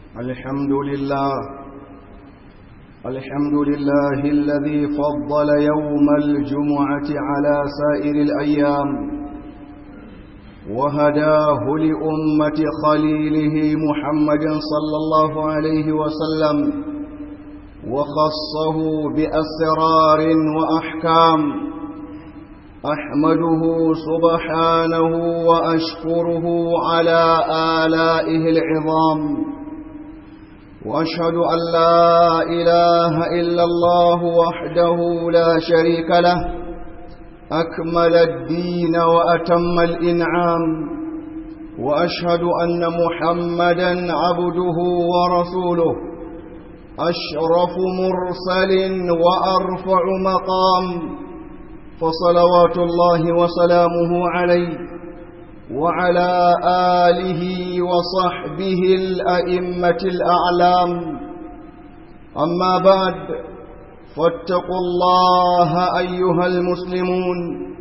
الحمد لله الحمد لله الذي فضل يوم الجمعة على سائر الأيام وهداه لأمة خليله محمد صلى الله عليه وسلم وخصه بأسرار وأحكام أحمده سبحانه وأشكره على آلائه العظام وأشهد أن لا إله إلا الله وحده لا شريك له أكمل الدين وأتم الإنعام وأشهد أن محمدا عبده ورسوله أشرف مرسل وأرفع مقام فصلوات الله وسلامه عليه وعلى آله وصحبه الأئمة الأعلام أما بعد فاتقوا الله أيها المسلمون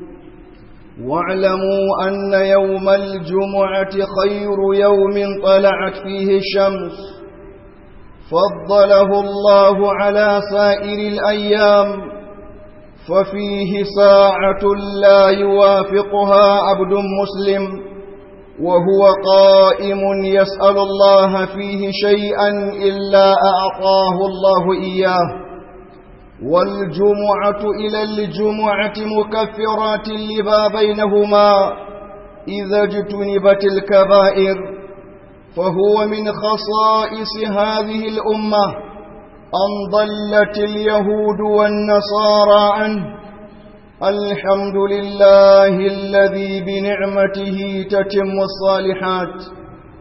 واعلموا أن يوم الجمعة خير يوم طلعت فيه الشمس فضله الله على سائر الأيام ففيه ساعة لا يوافقها عبد مسلم وهو قائم يسأل الله فيه شيئا إلا أعطاه الله إياه والجمعة إلى الجمعة مكفرات لما بينهما إذا اجتنبت الكبائر فهو من خصائص هذه الأمة أن ضلت اليهود والنصارى عنه الحمد لله الذي بنعمته تتم الصالحات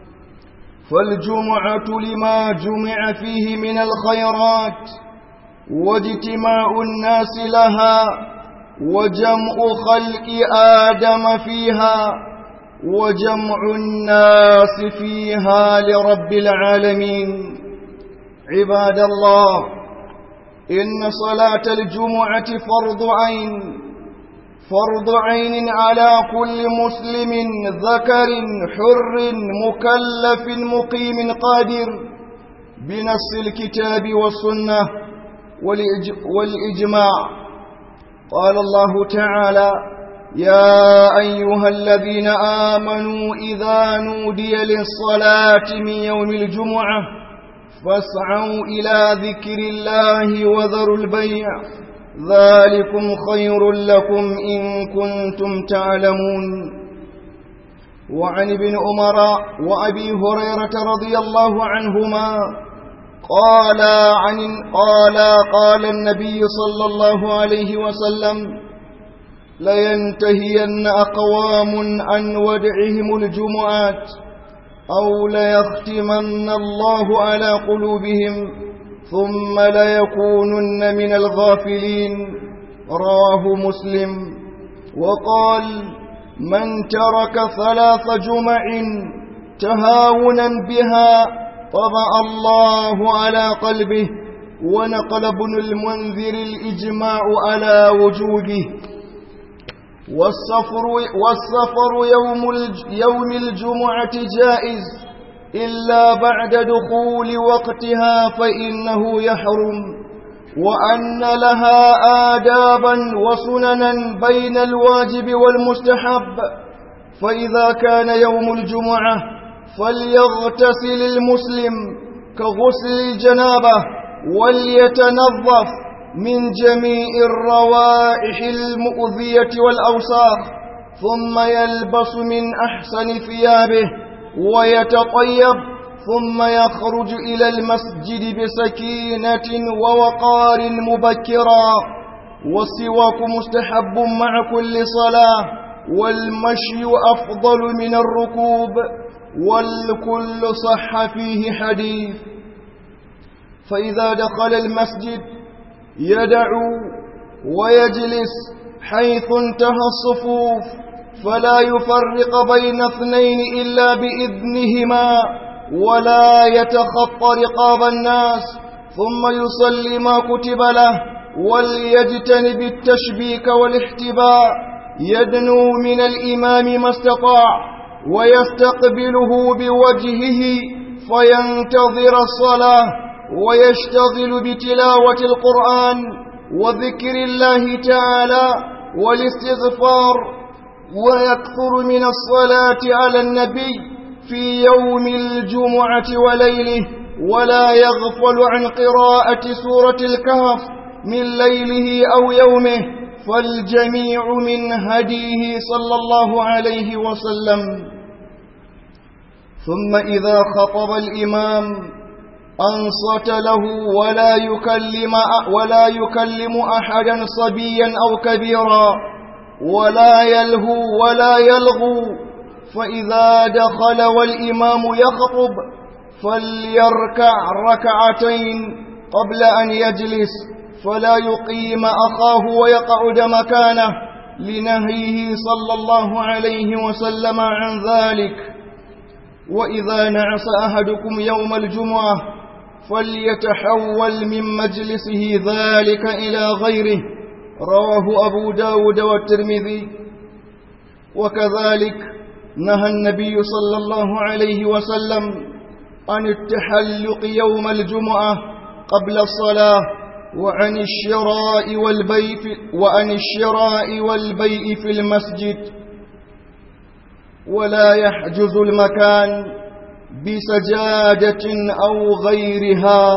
فالجمعة لما جمع فيه من الخيرات واجتماع الناس لها وجمع خلق آدم فيها وجمع الناس فيها لرب العالمين عباد الله إن صلاة الجمعة فرض عين فرض عين على كل مسلم ذكر حر مكلف مقيم قادر بنص الكتاب والسنة والإجماع قال الله تعالى يا أيها الذين آمنوا إذا نودي للصلاة من يوم الجمعة فاسعوا إلى ذكر الله وذروا البيع ذلكم خير لكم إن كنتم تعلمون وعن ابن عمر وأبي هريرة رضي الله عنهما قال عن قال قال النبي صلى الله عليه وسلم لينتهين أقوام عن ودعهم الجمعات أو ليختمن الله على قلوبهم ثم ليكونن من الغافلين رواه مسلم وقال من ترك ثلاث جمع تهاونا بها طبع الله على قلبه ونقل ابن المنذر الإجماع على وجوده والسفر, والسفر يوم, يوم الجمعة جائز إلا بعد دخول وقتها فإنه يحرم وأن لها آدابا وسننا بين الواجب والمستحب فإذا كان يوم الجمعة فليغتسل المسلم كغسل الجنابة وليتنظف من جميع الروائح المؤذية والأوساخ ثم يلبس من أحسن ثيابه ويتطيب ثم يخرج إلى المسجد بسكينة ووقار مبكرا والسواك مستحب مع كل صلاة والمشي أفضل من الركوب والكل صح فيه حديث فإذا دخل المسجد يدعو ويجلس حيث انتهى الصفوف فلا يفرق بين اثنين إلا بإذنهما ولا يتخطى رقاب الناس ثم يصلي ما كتب له وليجتنب التشبيك والاحتباء يدنو من الإمام ما استطاع ويستقبله بوجهه فينتظر الصلاة ويشتغل بتلاوة القرآن وذكر الله تعالى والاستغفار ويكثر من الصلاة على النبي في يوم الجمعة وليله ولا يغفل عن قراءة سورة الكهف من ليله أو يومه فالجميع من هديه صلى الله عليه وسلم ثم إذا خطب الإمام أنصت له ولا يكلم ولا يكلم أحدا صبيا أو كبيرا ولا يلهو ولا يلغو فإذا دخل والإمام يخطب فليركع ركعتين قبل أن يجلس فلا يقيم أخاه ويقعد مكانه لنهيه صلى الله عليه وسلم عن ذلك وإذا نعس أحدكم يوم الجمعة فليتحول من مجلسه ذلك إلى غيره رواه أبو داود والترمذي وكذلك نهى النبي صلى الله عليه وسلم عن التحلق يوم الجمعة قبل الصلاة وعن الشراء والبيع وعن الشراء والبيع في المسجد ولا يحجز المكان بسجادة أو غيرها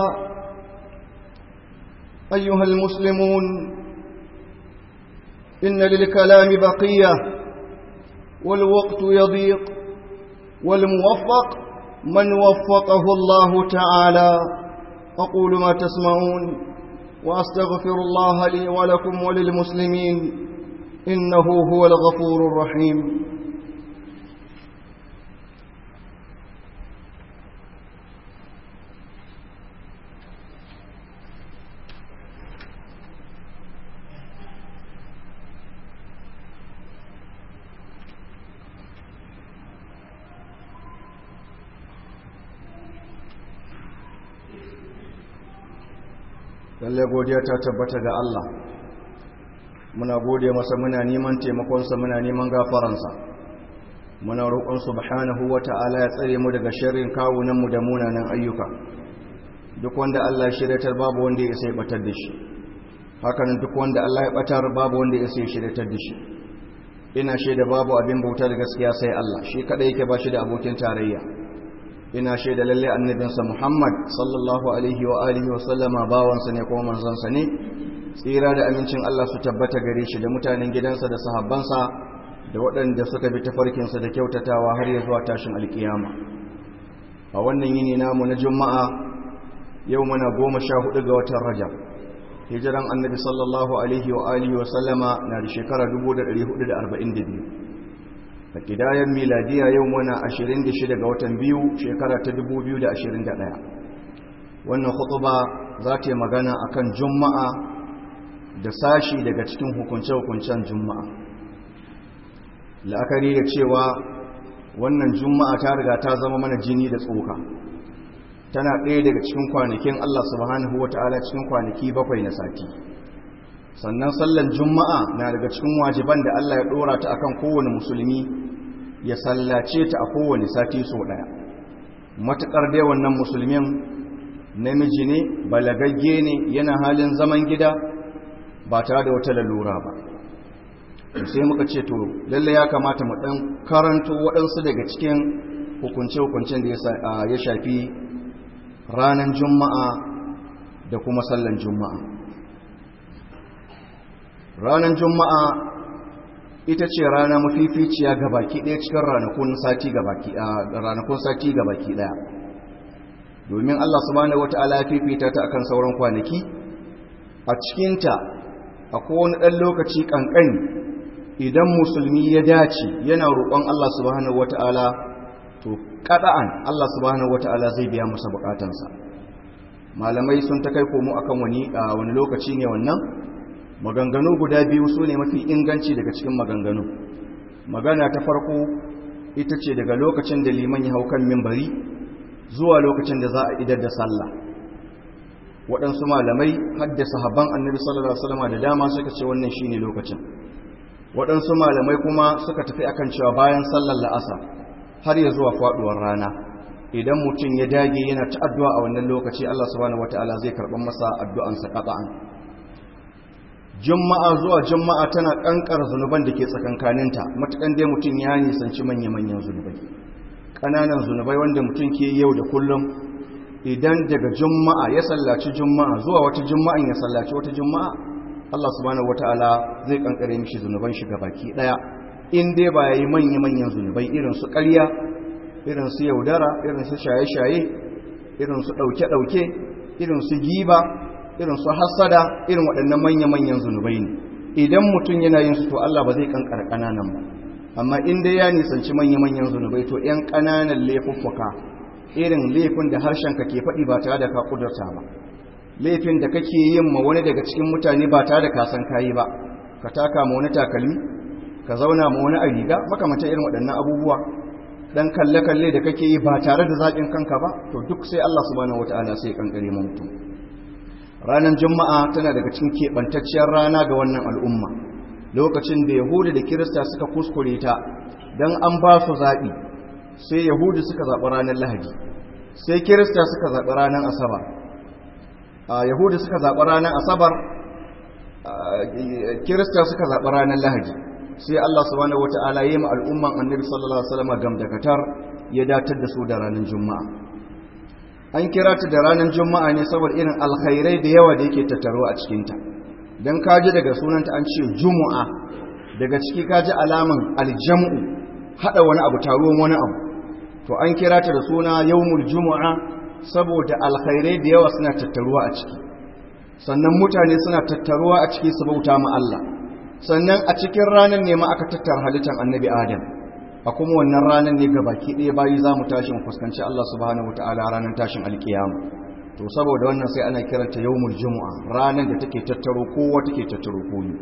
أيها المسلمون إن للكلام بقية والوقت يضيق والموفق من وفقه الله تعالى أقول ما تسمعون وأستغفر الله لي ولكم وللمسلمين إنه هو الغفور الرحيم lalle godiya ta tabbata ga Allah muna gode masa muna neman taimakonsa muna neman gafaransa muna roƙon subhanahu wata'ala ya tsare mu daga sharrin kawunanmu da munanan ayyuka duk wanda Allah ya shiryatar babu wanda ya sai batar da shi hakanan duk wanda Allah ya batar babu wanda ya sai shiryatar da shi ina shaida babu abin bauta da gaskiya sai Allah shi kadai yake ba shi da abokin tarayya ina shaida lalle annabinsa Muhammad sallallahu alaihi wa alihi wa sallama bawansa ne kuma manzansa ne tsira da amincin Allah su tabbata gare shi da mutanen gidansa da sahabbansa da waɗanda suka bi tafarkinsa da kyautatawa har ya zuwa tashin alkiyama a wannan yini namu na juma'a yau muna goma sha hudu ga watan rajab hijiran annabi sallallahu alaihi wa alihi wa sallama na da shekara 1442 da kidayen miladiya yau muna 26 ga watan biyu shekara ta 2021 wannan khutuba za ta yi magana akan juma'a da sashi daga cikin hukunce-hukuncen juma'a la'akari da cewa wannan juma'a ta riga ta zama mana jini da tsoka tana ɗaya daga cikin kwanakin Allah subhanahu wa ta'ala cikin kwanaki bakwai na sati sannan sallan juma'a na daga cikin wajiban da Allah ya ɗora ta akan kowane musulmi ya sallace ta a kowane sati so ɗaya matuƙar dai wannan musulmin namiji ne balagagge ne yana halin zaman gida ba tare da wata lalura ba sai muka ce to lalle ya kamata mu ɗan karanto waɗansu daga cikin hukunce-hukuncen da ya shafi ranar juma'a da kuma sallan juma'a ranar juma'a ita ce rana mafificiya ga baki ɗaya cikin ranakun sati ga baki ɗaya domin Allah subhanahu wata'ala ya fifita ta akan sauran kwanaki a cikinta akwai wani ɗan lokaci ƙanƙani idan musulmi ya dace yana roƙon Allah subhanahu wata'ala to kada'an Allah subhanahu wata'ala zai biya masa bukatansa malamai sun ta kai komo akan wani a wani lokaci ne wannan maganganu guda biyu su ne mafi inganci daga cikin maganganu magana ta farko ita ce daga lokacin da liman ya hau kan mimbari zuwa lokacin da za a idar da sallah waɗansu malamai haddasa haban annabi sallallahu alaihi wasallam da dama suka ce wannan shine lokacin waɗansu malamai kuma suka tafi akan cewa bayan sallar la'asa har ya zuwa faɗuwar rana idan mutum ya dage yana ta addu'a a wannan lokaci Allah subhanahu wataala zai karɓar masa addu'ansa qata'an juma'a zuwa juma'a tana kankar zunuban da ke tsakankaninta matukan dai mutum ya nisanci manya-manyan zunubai ƙananan zunubai wanda mutum ke yau da kullum idan daga juma'a ya sallaci juma'a zuwa wata juma'an ya sallaci wata juma'a Allah subhanahu wataala zai kankare mishi zunuban shi baki daya in dai ba yayi manya-manyan zunubai irin su ƙarya irin su yaudara irin su shaye-shaye irin su ɗauke-ɗauke irin su giba irin su hassada irin waɗannan manya-manyan zunubai ne idan mutum yana yin su to Allah ba zai kankara ƙananan ba amma in dai ya nisanci manya-manyan zunubai to ‘yan ƙananan laifuffuka irin laifin da harshenka ke faɗi ba tare da ka ƙudurta ba laifin da kake yin ma wani daga cikin mutane ba tare da ka san kayi ba ka taka ma wani takalmi ka zauna ma wani a riga makamata irin waɗannan abubuwa dan kalle-kalle da kake yi ba tare da zaɓin kanka ba to duk sai Allah subhanahu wata'ala sai kankare mu mutum ranar juma'a tana daga cikin keɓantacciyar rana ga wannan al'umma lokacin da yahudu da kirista suka kuskure ta don an ba su zaɓi sai yahudu suka zaɓi ranar lahadi sai kirista suka zaɓi ranar asabar a yahudu suka zaɓi ranar asabar kirista suka zaɓi ranar lahadi sai Allah subhanahu wata'ala ya yi ma al'umman annabi sallallahu alaihi wasallam gamdakatar ya datar da su da ranar juma'a an kira ta da ranar juma'a ne saboda irin alkhairai da yawa da yake tattaro a cikinta don kaji daga sunanta an ce juma'a daga ciki kaji alaman aljam'u haɗa wani abu taruwan wani abu to an kira ta da suna yawmul juma'a saboda alkhairai da yawa suna tattaruwa a ciki sannan mutane suna tattaruwa a ciki su bauta ma Allah sannan a cikin ranar ne ma aka tattara halittar annabi adam a kuma wannan ranar ne baki ɗaya bayi za mu tashin fuskanci Allah subhanahu wa ta'ala ranar tashin alkiyama to saboda wannan sai ana kiranta yawmul jumu'a ranar da take tattaro kowa take tattaro koyi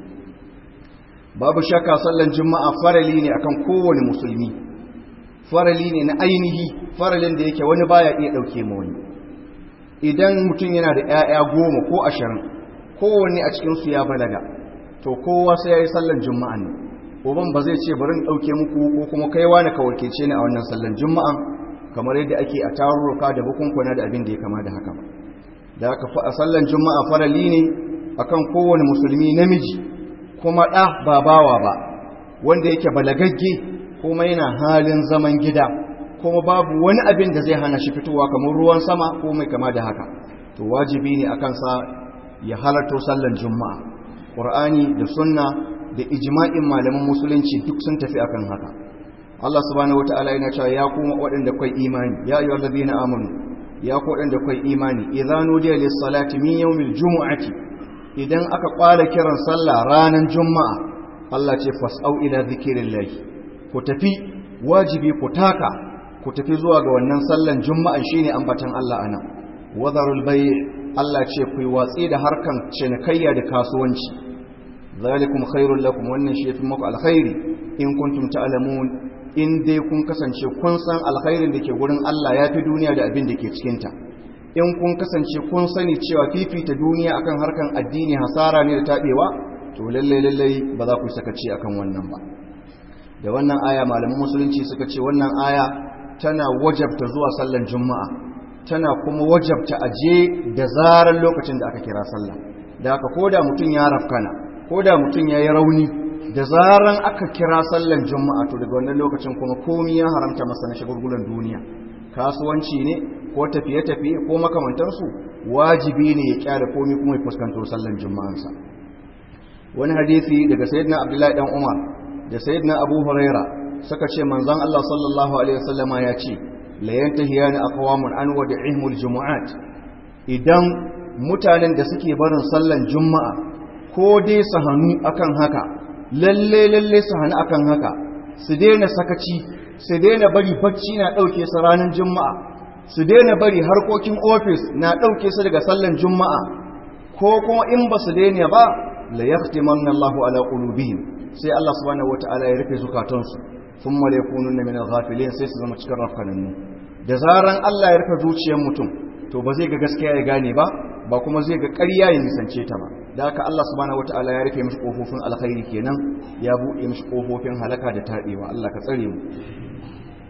babu shakka sallan juma'a farali ne akan kowane musulmi farali ne na ainihi faralin da yake wani baya iya ɗauke ma wani idan mutum yana da 'ya'ya goma ko ashirin kowanne a cikinsu ya balaga to kowa sai ya yi sallan juma'a ne uban ba zai ce bari in ɗauke muku ko kuma kaiwa na ka wakilce ni a wannan sallan juma'a kamar yadda ake a tarurruka da bukunkuna da abin da ya kama da haka ba da haka a sallan juma'a farali ne akan kowane musulmi namiji kuma ɗa ba bawa ba wanda yake balagagge kuma yana halin zaman gida kuma babu wani abin da zai hana shi fitowa kamar ruwan sama ko mai kama da haka to wajibi ne akan sa ya halarto sallan juma'a ƙur'ani da sunna da ijma'in malaman musulunci duk sun tafi akan haka Allah subhanahu wataala yana cewa ya kuma waɗanda kai imani ya ayyuhal ladina amanu ya ku waɗanda kai imani idza nudiya lis salati min yawmil jumu'ati idan aka kwala kiran sallah ranar juma'a Allah ce fas'au ila zikrillah ku tafi wajibi ku taka ku tafi zuwa ga wannan sallan juma'a shine ambatan Allah anan wadarul bay' Allah ce ku yi watsi da harkan cinikayya da kasuwanci zalikum khairul lakum wannan shi yafi muku alkhairi in kuntum ta'lamun in dai kun kasance kun san alkhairin da ke gurin Allah yafi duniya da abin da ke cikin ta in kun kasance kun sani cewa fifita duniya akan harkan addini hasara ne da tabewa to lalle lalle ba za ku sakaci akan wannan ba da wannan aya malaman musulunci suka ce wannan aya tana wajabta zuwa sallan juma'a tana kuma wajabta aje da zarar lokacin da aka kira sallah da haka koda mutum ya rafkana koda mutum ya yi rauni da zaran aka kira sallan juma'a to daga wannan lokacin kuma komi ya haramta masa na shagulgulan duniya kasuwanci ne ko tafiye-tafiye ko makamantansu wajibi ne ya kyale komi kuma ya fuskanto sallan juma'ansa wani hadisi daga sayyidina abdullahi dan umar da sayyidina abu huraira suka ce manzon Allah sallallahu alaihi wasallama ya ce la yantahiyani aqwamun an wad'ihimul jumu'at idan mutanen da suke barin sallan juma'a ko dai su hannu akan haka lalle lalle su hannu akan haka su daina sakaci su daina bari bacci na dauke su ranar juma'a su daina bari harkokin ofis na dauke su daga sallan juma'a ko kuma in ba su daina ba la yahtimanna Allahu ala qulubihim sai Allah subhanahu wataala ya rufe zukatansu thumma la yakununa min al-ghafilin sai su zama cikin rafkanannu da zaran Allah ya rufe zuciyar mutum to ba zai ga gaskiya ya gane ba ba kuma zai ga ƙarya ya nisance ta ba da haka Allah subhanahu wataala ya rufe mishi kofofin alkhairi kenan ya buɗe mishi kofofin halaka da taɓewa Allah ka tsare mu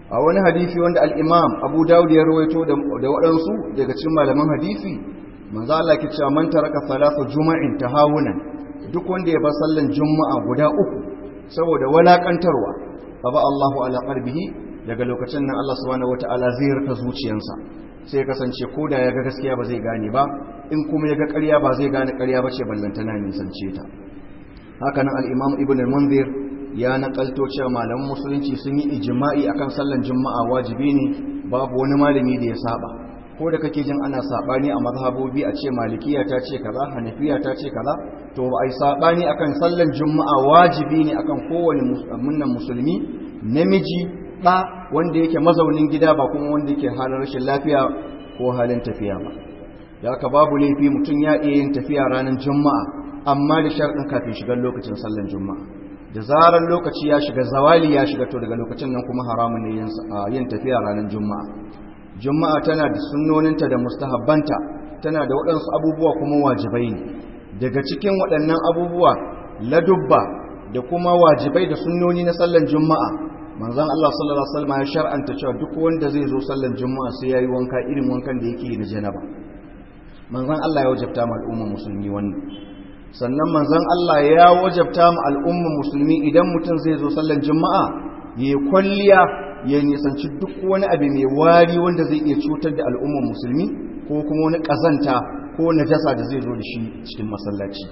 a wani hadisi wanda al-imam abu dawud ya rawaito da waɗansu daga cikin malaman hadisi manzo Allah ke cewa man taraka salatu juma'in tahawunan duk wanda ya bar sallan juma'a guda uku saboda walakantarwa fa ba Allahu ala qalbihi daga lokacin nan Allah subhanahu wataala zai rika zuciyarsa sai kasance ko da ya ga gaskiya ba zai gane ba in kuma ya ga ƙarya ba zai gane ƙarya ba ce ballantana nisance ta haka nan al-imam ibn al-munzir ya nakalto cewa malaman musulunci sun yi ijma'i akan sallan juma'a wajibi ne babu wani malami da ya saba ko da kake jin ana sabani a mazhabobi a ce malikiya ta ce kaza hanafiya ta ce kaza to ba ai sabani akan sallan juma'a wajibi ne akan kowane musulmin musulmi namiji da wanda yake mazaunin gida ba kuma wanda yake halin rashin lafiya ko halin tafiya ba da haka babu laifi mutum ya iya yin tafiya ranar juma'a amma da sharɗin kafin shigar lokacin sallan juma'a da zarar lokaci ya shiga zawali ya shiga to daga lokacin nan kuma haramun ne yin tafiya ranar juma'a juma'a tana da sunnoninta da mustahabbanta tana da waɗansu abubuwa kuma wajibai ne daga cikin waɗannan abubuwa ladubba da kuma wajibai da sunnoni na sallan juma'a manzon Allah sallallahu alaihi wasallam ya shar'anta cewa duk wanda zai zo sallan juma'a sai yayi wanka irin wankan da yake da janaba manzon Allah ya wajabta ma al'umma musulmi wannan sannan manzon Allah ya wajabta ma al'umma musulmi idan mutum zai zo sallan juma'a ya kwalliya ya nisanci duk wani abu mai wari wanda zai iya cutar da al'ummar musulmi ko kuma wani ƙazanta ko najasa da zai zo da shi cikin masallaci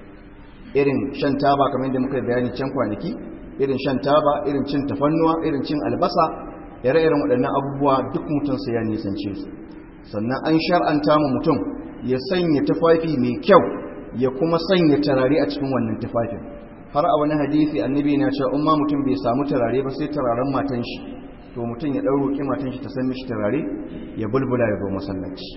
irin shan taba kamar yadda muka bayani can kwanaki irin shan taba irin cin tafannuwa irin cin albasa ire-iren waɗannan abubuwa duk mutum sai ya nisance su sannan an shar'anta mu mutum ya sanya tufafi mai kyau ya kuma sanya turare a cikin wannan tufafin har a wani hadisi annabi na cewa umma mutum bai samu turare ba sai turaren matan shi to mutum ya ɗau roƙi matan shi ta san mishi turare ya bulbula ya zo masallaci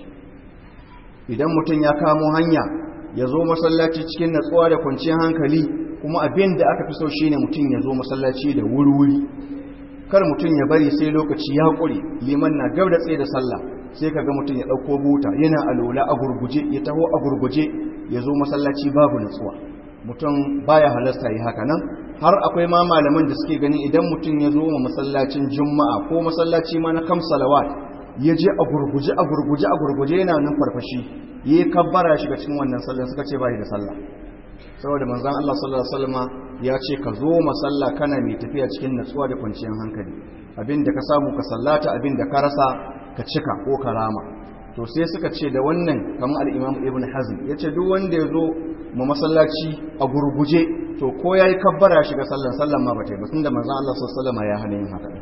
idan mutum ya kamo hanya ya zo masallaci cikin natsuwa da kwanciyar hankali kuma abin da aka fi so shine mutum ya zo masallaci da wuri-wuri kar mutum ya bari sai lokaci ya ƙure liman na gab da tsaye da sallah sai ka ga mutum ya ɗauko buta yana alola a gurguje ya taho a gurguje ya zo masallaci babu natsuwa mutum baya halasta yi haka nan har akwai ma malaman da suke gani idan mutum ya zo ma masallacin juma'a ko masallaci ma na kam salawat ya je a gurguje a gurguje a gurguje yana nan farfashi ya yi kabbara shiga cikin wannan sallan suka ce bai da sallah saboda manzon Allah sallallahu alaihi wasallam ya ce ka zo masalla kana mai tafiya cikin natsuwa da kwanciyar hankali abin da ka samu ka sallata abin da ka rasa ka cika ko ka rama to sai suka ce da wannan kamar al-Imam Ibn Hazm yace duk wanda ya zo mu masallaci a gurguje to ko yayi kabbara shiga sallan sallan ma bata yi ba tunda manzon Allah sallallahu alaihi wasallam ya hana yin haka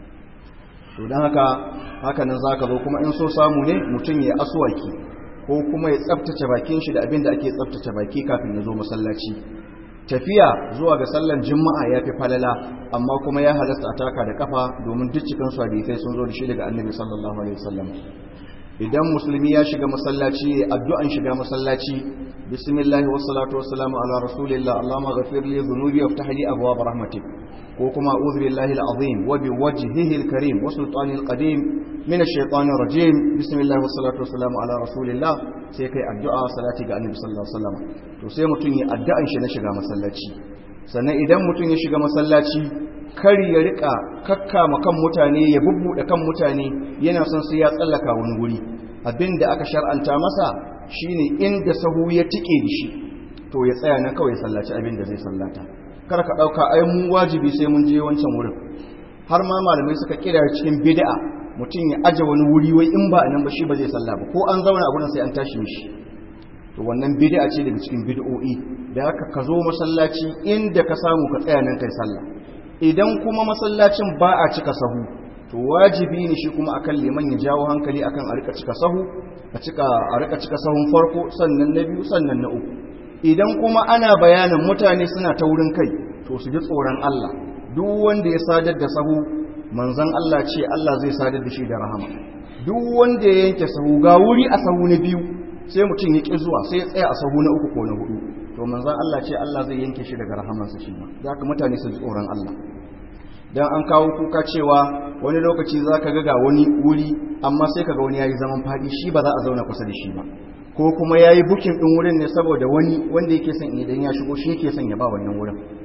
to dan haka haka nan zaka zo kuma in so samu ne mutum ya aswaki ko kuma ya tsaftace bakin shi da abin da ake tsaftace baki kafin ya zo masallaci tafiya zuwa ga sallan juma'a ya fi falala amma kuma ya halasta a taka da kafa domin duk cikin su hadisai sun zo da shi daga annabi sallallahu alaihi wasallam idan musulmi ya shiga masallaci addu'an shiga masallaci bismillah wassalatu wassalamu ala rasulillah allahumma ghafir li dhunubi waftah li abwaab rahmatik ko kuma a'udhu billahi al-azim wa bi wajhihi al-karim wa sultanihi al-qadim min ash-shaytanir rajim bismillah wassalatu wassalamu ala rasulillah sai kai addu'a salati ga annabi sallallahu alaihi wasallam to sai mutun ya addu'an shi na shiga masallaci sannan idan mutun ya shiga masallaci kar ya rika kakkama kan mutane ya bubbuɗe kan mutane yana son sai ya tsallaka wani guri abinda aka shar'anta masa shine inda sahu ya tike da shi to ya tsaya nan kawai sallaci abin da zai sallata kar ka dauka ai mu wajibi sai mun je wancan wurin har ma malamai suka kira cikin bid'a mutum ya aje wani wuri wai in ba nan ba shi ba zai salla ba ko an zauna a gurin sai an tashi mishi to wannan bid'a ce daga cikin bid'o'i da haka ka zo masallaci inda ka samu ka tsaya nan kai sallah idan kuma masallacin ba a cika sahu to wajibi ne shi kuma akan liman ya jawo hankali akan a rika cika sahu a cika a rika cika sahun farko sannan na biyu sannan na uku idan kuma ana bayanin mutane suna ta wurin kai to su ji tsoron Allah duk wanda ya sadar da sahu manzon Allah ce Allah zai sadar da shi da rahama duk wanda ya yanke sahu ga wuri a sahu na biyu sai mutum ya ƙi zuwa sai ya tsaya a sahu na uku ko na hudu to manzon Allah ce Allah zai yanke shi daga rahamansa shi ma za ka mutane su ji tsoron Allah dan an kawo kuka cewa wani lokaci za ka ga wani wuri amma sai ka ga wani ya yi zaman faɗi shi ba za a zauna kusa da shi ba ko kuma ya yi bukin ɗin wurin ne saboda wani wanda yake son idan ya shigo shi yake son ya ba wannan wurin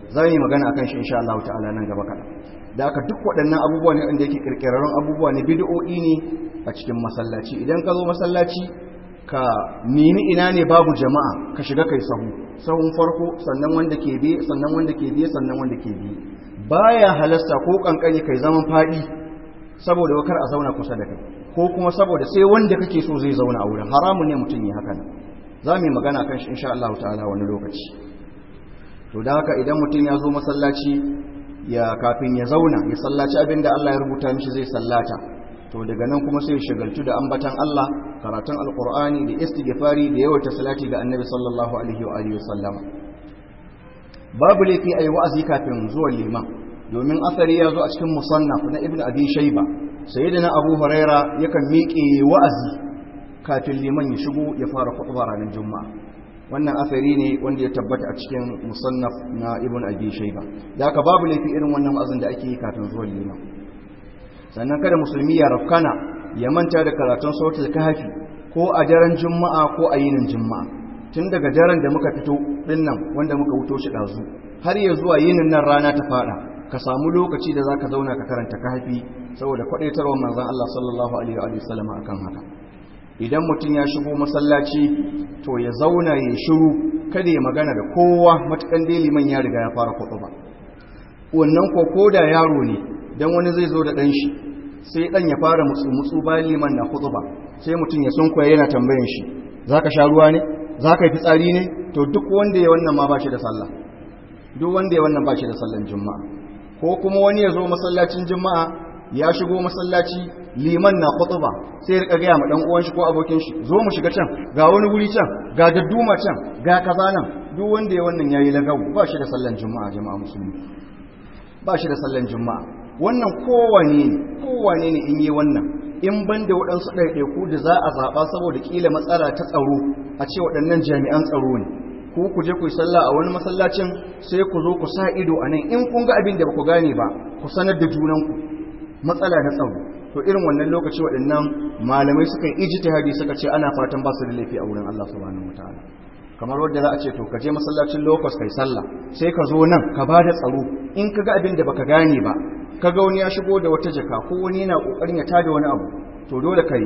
za mu yi magana akan shi insha Allah ta'ala nan gaba kaɗan da aka duk waɗannan abubuwa ne wanda yake kirkirarrun abubuwa ne bid'o'i ne a cikin masallaci idan ka zo masallaci ka nemi ina ne babu jama'a ka shiga kai sahu sahun farko sannan wanda ke biye sannan wanda ke biye sannan wanda ke biye baya halasta ko kankani kai zaman fadi saboda wakar a zauna kusa da kai ko kuma saboda sai wanda kake so zai zauna a wurin haramun ne mutum yi haka za mu yi magana kan shi insha Allah ta'ala wani lokaci to da haka idan mutum ya zo masallaci ya kafin ya zauna ya sallaci abin da Allah ya rubuta mishi zai sallata to daga nan kuma sai ya shagaltu da ambatan Allah karatun alqur'ani da istighfari da yawaita salati ga annabi sallallahu alaihi wa alihi wasallama babu laifi ayi wa'azi kafin zuwan liman domin asari ya zo a cikin musannaf na ibnu abi shayba sayyidina abu huraira yakan miƙe wa'azi kafin liman ya shigo ya fara khutba ranar juma'a wannan asari ne wanda ya tabbata a cikin musannaf na ibnu abi shayba da haka babu laifi irin wannan wa'azin da ake yi kafin zuwan liman sannan kada musulmi ya rafkana ya manta da karatun sautul kahfi ko a daren juma'a ko a yinin juma'a tun daga daren da muka fito din nan wanda muka wuto shi dazu har ya zuwa yinin nan rana ta fada ka samu lokaci da zaka zauna ka karanta kahfi saboda kwadaitarwar manzon Allah sallallahu alaihi wa sallam akan haka idan mutum ya shigo masallaci to ya zauna ya shiru kada ya magana da kowa matukan dai liman ya riga ya fara ba. wannan ko koda yaro ne dan wani zai zo da dan shi sai dan ya fara mutsu mutsu bayan liman na ba, sai mutum ya sunkuya yana tambayan shi zaka sha ruwa ne zaka yi fitsari ne to duk wanda ya wannan ma ba shi da sallah duk wanda ya wannan ba shi da sallan juma'a ko kuma wani ya zo masallacin juma'a ya shigo masallaci liman na khutba sai ya rika gaya ma dan uwan shi ko abokin shi zo mu shiga can ga wani guri can ga dadduma can ga kaza nan duk wanda ya wannan yayi lagawu ba shi da sallan juma'a jama'a musulmi ba shi da sallan juma'a wannan kowane ne kowane ne in yi wannan in ban da waɗansu ɗaiɗaiku da za a zaɓa saboda ƙila matsala ta tsaro a ce waɗannan jami'an tsaro ne ko ku je ku yi sallah a wani masallacin sai ku zo ku sa ido a nan in kun ga abin da ba ku gane ba ku sanar da junanku matsala na tsaro to irin wannan lokaci waɗannan malamai suka yi ijtihadi suka ce ana fatan ba su da laifi a wurin Allah subhanahu wataala kamar wanda za a ce to ka je masallacin lokos kai sallah sai ka zo nan ka bada tsaro in ka ga abin da baka gane ba ka ga wani ya shigo da wata jaka ko wani yana kokarin ya tada wani abu to dole kai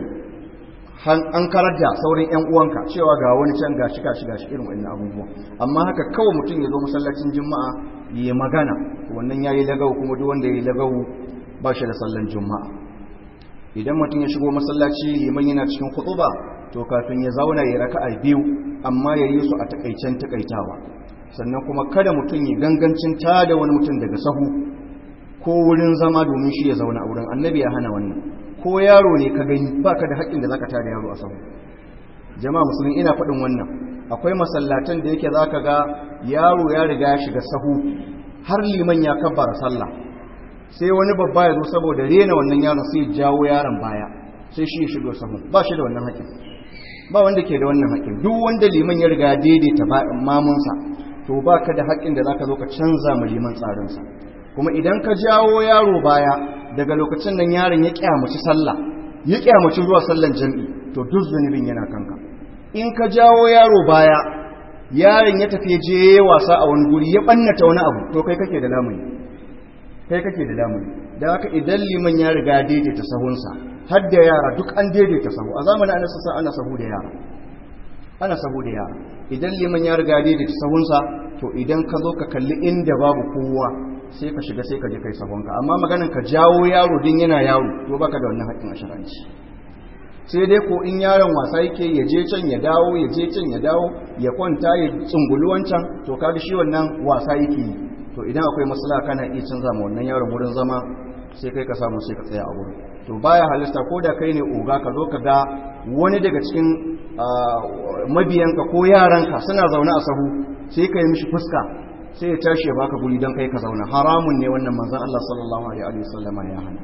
an karar da saurin yan uwanka cewa ga wani can gashi gashi gashi irin wannan abubuwa amma haka kawai mutum ya zo masallacin juma'a ya magana wannan yayi lagawu kuma duk wanda yayi lagawu ba shi da sallan juma'a idan mutum ya shigo masallaci liman yana cikin khutuba to kafin ya zauna ya raka'a biyu amma ya yi su a takaicen takaitawa sannan kuma kada mutum ya gangancin tada wani mutum daga sahu ko wurin zama domin shi ya zauna a wurin annabi ya hana wannan ko yaro ne ka gani baka da haƙƙin da zaka tada yaro a sahu jama'a musulmi ina faɗin wannan akwai masallatan da yake zaka ga yaro ya riga ya shiga sahu har liman ya kabbara sallah sai wani babba ya zo saboda rena wannan yaron sai jawo yaron baya sai shi ya shigo sahu ba shi da wannan haƙƙin ba wanda ke da wannan haƙƙin duk wanda liman ya riga daidaita mamunsa to ba ka da haƙƙin da za ka zo ka canza ma liman tsarinsa kuma idan ka jawo yaro baya daga lokacin nan yaron ya kyamaci sallah ya kyamaci zuwa sallan jam'i to duk zunubin yana kanka in ka jawo yaro baya yaron ya tafi je wasa a wani guri ya ɓannata wani abu to kai kake da lamuni kai kake da lamuni da haka idan liman ya riga daidaita sahunsa har da yara duk an daidaita sahu a zamanin ana sassa ana sahu da yara ana sahu da yara idan liman ya riga daidaita sahunsa to idan ka zo ka kalli inda babu kowa sai ka shiga sai ka je kai sahunka amma maganin ka jawo yaro din yana yaro to baka da wannan haƙƙin ashiranci sai dai ko in yaron wasa yake ya je can ya dawo ya je can ya dawo ya kwanta ya tsungulu wancan to kaga shi wannan wasa yake yi to idan akwai maslaha kana iya canza ma wannan yaron wurin zama sai kai ka samu sai ka tsaya a wurin to baya halista ko da kai ne oga ka zo ka ga wani daga cikin mabiyanka ko yaranka suna zaune a sahu sai ka yi mishi fuska sai ya tashi ya baka guri don kai ka zauna haramun ne wannan manzon Allah sallallahu alaihi wasallam ya hana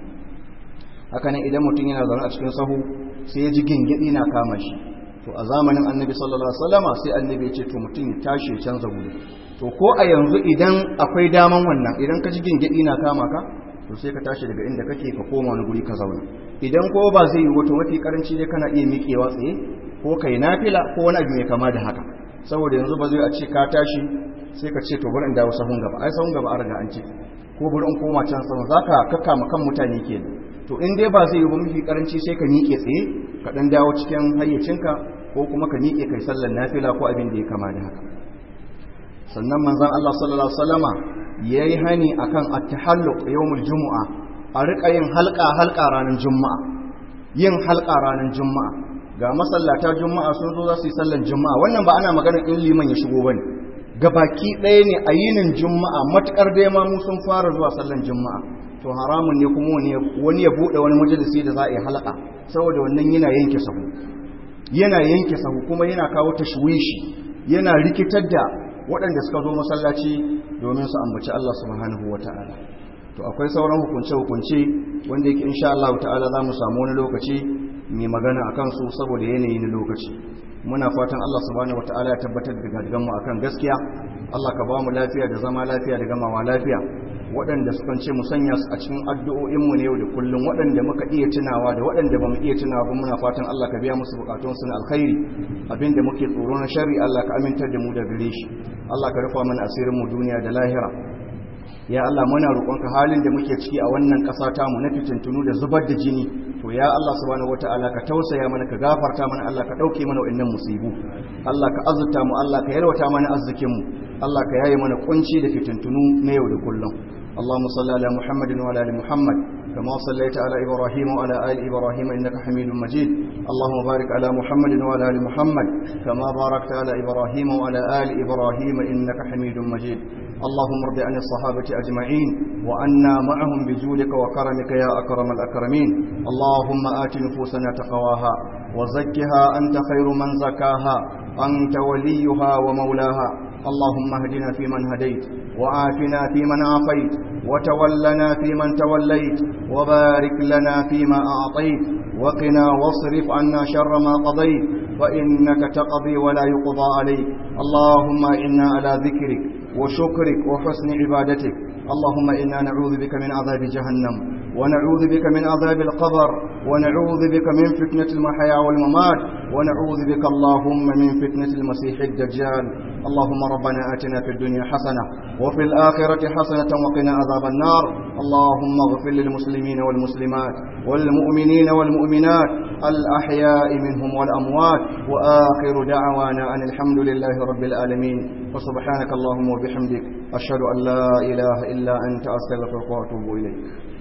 haka nan idan mutum yana zaune a cikin sahu sai ya ji gingidi na kama shi to a zamanin annabi sallallahu alaihi wasallam sai annabi ya ce to mutum ya tashi ya canza guri to ko a yanzu idan akwai daman wannan idan ka ji gingidi na kama ka to sai ka tashi daga inda kake ka koma wani guri ka zauna idan ko ba zai yi wato mafi karanci dai kana iya miƙewa tsaye ko kai nafila ko wani abu mai kama da haka saboda yanzu ba zai a ce ka tashi sai ka ce to bari in dawo sahun gaba ai sahun gaba an riga an ce ko bari in koma can sama zaka kakkama kan mutane kenan to in dai ba zai yi ba mafi karanci sai ka miƙe tsaye ka dan dawo cikin hayyacinka ko kuma ka miƙe kai sallar nafila ko abin da ya kama da haka sannan manzon Allah sallallahu alaihi wasallama yayi hani akan at-tahalluq yawmul jumu'a a rika yin halka halka ranar juma'a yin halka ranar juma'a ga masallata juma'a sun zo za su yi sallar juma'a wannan ba ana magana in liman ya shigo bane gabaki ɗaya ne a yinin juma'a matukar dai ma mu sun fara zuwa sallar juma'a to haramun ne kuma wani ya buɗe wani majalisi da za a yi halka saboda wannan yana yanke sahu yana yanke sahu kuma yana kawo tashwishi yana rikitar da waɗanda suka zo masallaci domin su ambaci Allah subhanahu wata'ala to akwai sauran hukunce-hukunce wanda yake insha Allah ta'ala za mu samu wani lokaci mai magana a kansu saboda yanayi na lokaci muna fatan Allah subhanahu wata'ala ya tabbatar da gadigan mu akan gaskiya Allah ka ba mu lafiya da zama lafiya da gamawa lafiya waɗanda sukan ce mu sanya su a cikin addu'o'inmu na yau da kullum waɗanda muka iya tunawa da waɗanda ba mu iya tunawa ba muna fatan Allah ka biya musu bukatunsu na alkhairi abinda muke tsoro na shari Allah ka amintar da mu da gare shi Allah ka rufa mana asirin mu duniya da lahira ya Allah muna roƙonka halin da muke ciki a wannan ƙasa ta mu na fitintunu da zubar da jini to ya Allah subhanahu wataala ka tausaya mana ka gafarta mana Allah ka ɗauke mana wa'annan musibu Allah ka azurta mu Allah ka yalwata mana arzikin mu Allah ka yaye mana kunci da fitintunu na yau da kullum اللهم صل على محمد وعلى ال محمد كما صليت على ابراهيم وعلى ال ابراهيم انك حميد مجيد اللهم بارك على محمد وعلى ال محمد كما باركت على ابراهيم وعلى ال ابراهيم انك حميد مجيد اللهم ارض عن الصحابه اجمعين وعنا معهم بجودك وكرمك يا اكرم الاكرمين اللهم ات نفوسنا تقواها وزكها انت خير من زكاها انت وليها ومولاها اللهم اهدنا فيمن هديت وعافنا فيمن عافيت وتولنا فيمن توليت وبارك لنا فيما أعطيت وقنا واصرف عنا شر ما قضيت فإنك تقضي ولا يقضى عليك اللهم إنا على ذكرك وشكرك وحسن عبادتك اللهم إنا نعوذ بك من عذاب جهنم ونعوذ بك من عذاب القبر ونعوذ بك من فتنة المحيا والممات ونعوذ بك اللهم من فتنة المسيح الدجال اللهم ربنا آتنا في الدنيا حسنة وفي الآخرة حسنة وقنا عذاب النار اللهم اغفر للمسلمين والمسلمات والمؤمنين والمؤمنات الأحياء منهم والأموات وآخر دعوانا أن الحمد لله رب العالمين وسبحانك اللهم وبحمدك أشهد أن لا إله إلا أنت أستغفرك وأتوب إليك